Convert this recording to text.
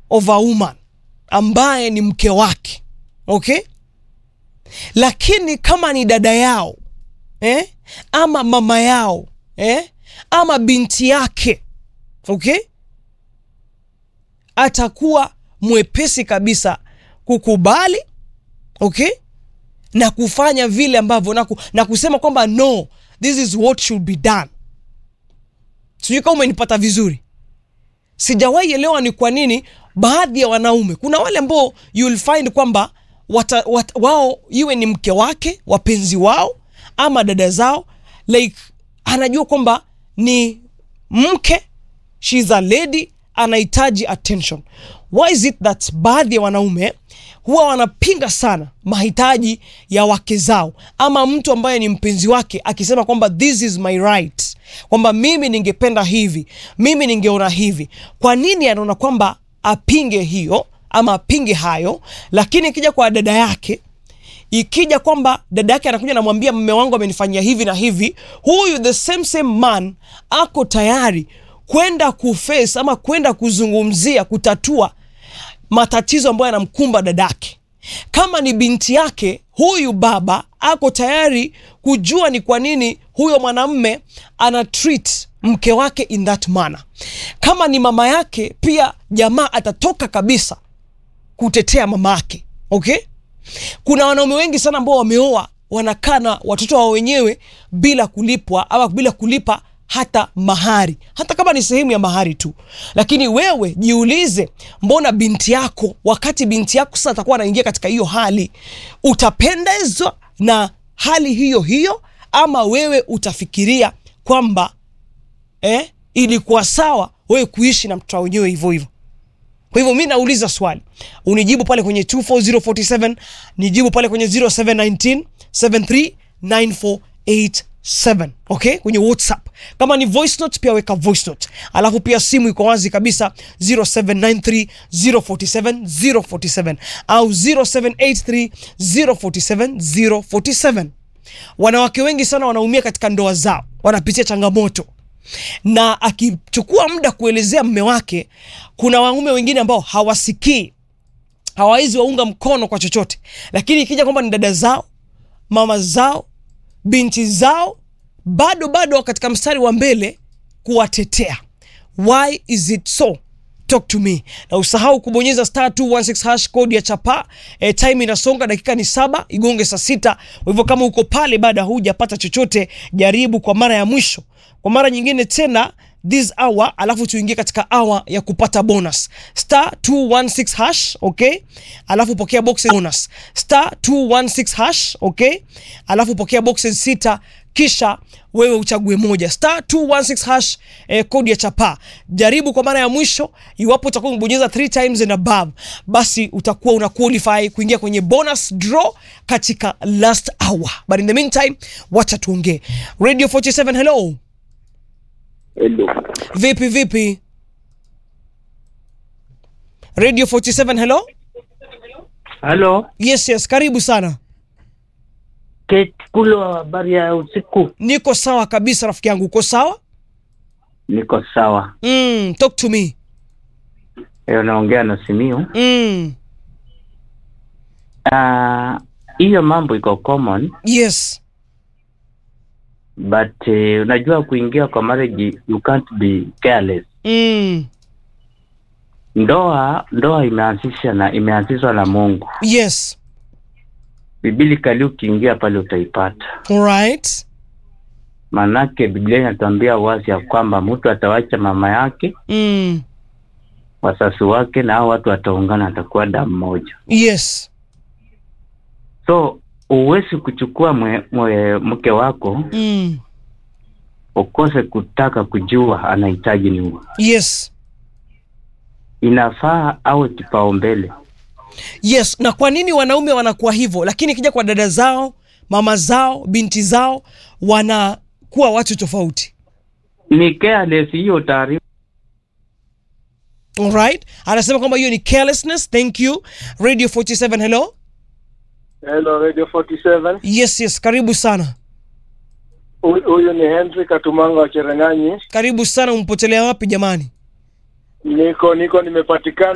of a woman ambaye ni mke wake okay lakini kama ni dada yao eh? ama mama yao eh? ama binti yake okay atakuwa mwepesi kabisa kukubali okay na kufanya vile ambavyo na, ku, na kusema kwamba no this is what should be done sijui kama umenipata vizuri sijawahi elewa ni kwa nini baadhi ya wanaume kuna wale ambao you'll find kwamba wata, wat, wao iwe ni mke wake wapenzi wao ama dada zao like anajua kwamba ni mke shes a lady anahitaji attention why is it that baadhi ya wanaume huwa wanapinga sana mahitaji ya wake zao ama mtu ambaye ni mpenzi wake akisema kwamba this is my right kwamba mimi ningependa hivi mimi ningeona hivi kwa nini anaona kwamba apinge hiyo ama apinge hayo lakini ikija kwa dada yake ikija kwamba dada yake anakuja namwambia mme wangu amenifanyia hivi na hivi huyu the same same man ako tayari kwenda kuface ama kwenda kuzungumzia kutatua matatizo ambayo yanamkumba dadake kama ni binti yake huyu baba ako tayari kujua ni kwa nini huyo mwanamme ana treat mke wake in that manner kama ni mama yake pia jamaa atatoka kabisa kutetea mama yake okay kuna wanaume wengi sana ambao wameoa wanakaa na watoto wao wenyewe bila kulipwa ama bila kulipa hata mahari hata kama ni sehemu ya mahari tu lakini wewe jiulize mbona binti yako wakati binti yako sasa atakuwa anaingia katika hiyo hali utapendezwa na hali hiyo hiyo ama wewe utafikiria kwamba eh, ilikuwa sawa wewe kuishi na mtoto wenyewe hivyo hivyo kwa hivyo mi nauliza swali unijibu pale kwenye 24047 nijibu pale kwenye 0719 739487 okay kwenye whatsapp kama ni voice note pia weka voice note alafu pia simu iko wazi kabisa 0793 047 047 au 0783 047 047 wanawake wengi sana wanaumia katika ndoa zao wanapitia changamoto na akichukua muda kuelezea mme wake kuna wanaume wengine ambao hawasikii hawawezi waunga mkono kwa chochote lakini ikija kwamba ni dada zao mama zao binti zao bado bado katika mstari wa mbele kuwatetea why is it so talk to me na usahau kubonyeza star 216 hash code ya chapa e, time inasonga dakika ni saba igonge saa sita kwa hivyo kama uko pale baada hujapata chochote jaribu kwa mara ya mwisho kwa mara nyingine tena this hour alafu tuingie katika hour ya kupata bonus star 216 hash okay alafu pokea boxes bonus star 216 hash okay alafu pokea boxes sita kisha wewe uchague moja star 216 hash eh, kodi ya chapa jaribu kwa mara ya mwisho iwapo utakuwa umebonyeza 3 times and above basi utakuwa una qualify kuingia kwenye bonus draw katika last hour but in the meantime wacha tuongee radio 47 hello Hello. vipi vipi radio 47 hello Halo, yes yes karibu sana Kate Kulo, habari ya usiku? niko sawa kabisa rafiki yangu uko sawa Niko sawa. mm, talk to me Leo naongea na Simiu. mm, Ah, hiyo mambo iko common yes but uh, unajua kuingia kwa marriage you can't be careless. mm, Ndoa ndoa imeanzisha na imeanzishwa na Mungu. yes Biblikali ukiingia pale utaipata. alright Manake Biblia inatuambia wazi ya kwamba mtu atawacha mama yake, mm, wazazi wake na hao watu wataungana, atakuwa damu moja. yes So huwezi kuchukua mwe, mwe, mke wako mm, ukose kutaka kujua anahitaji nini. yes Inafaa awe kipaumbele. yes na kwa nini wanaume wanakuwa hivyo lakini ikija kwa dada zao mama zao binti zao wanakuwa watu tofauti Ni careless hiyo taarifa. alright anasema kwamba hiyo ni carelessness thank you radio 47 hello Hello Radio 47. yes yes karibu sana Huyu huyu ni Henry Katumanga wa Cherang'anyi. karibu sana umpotelea wapi jamani Niko niko nimepatikana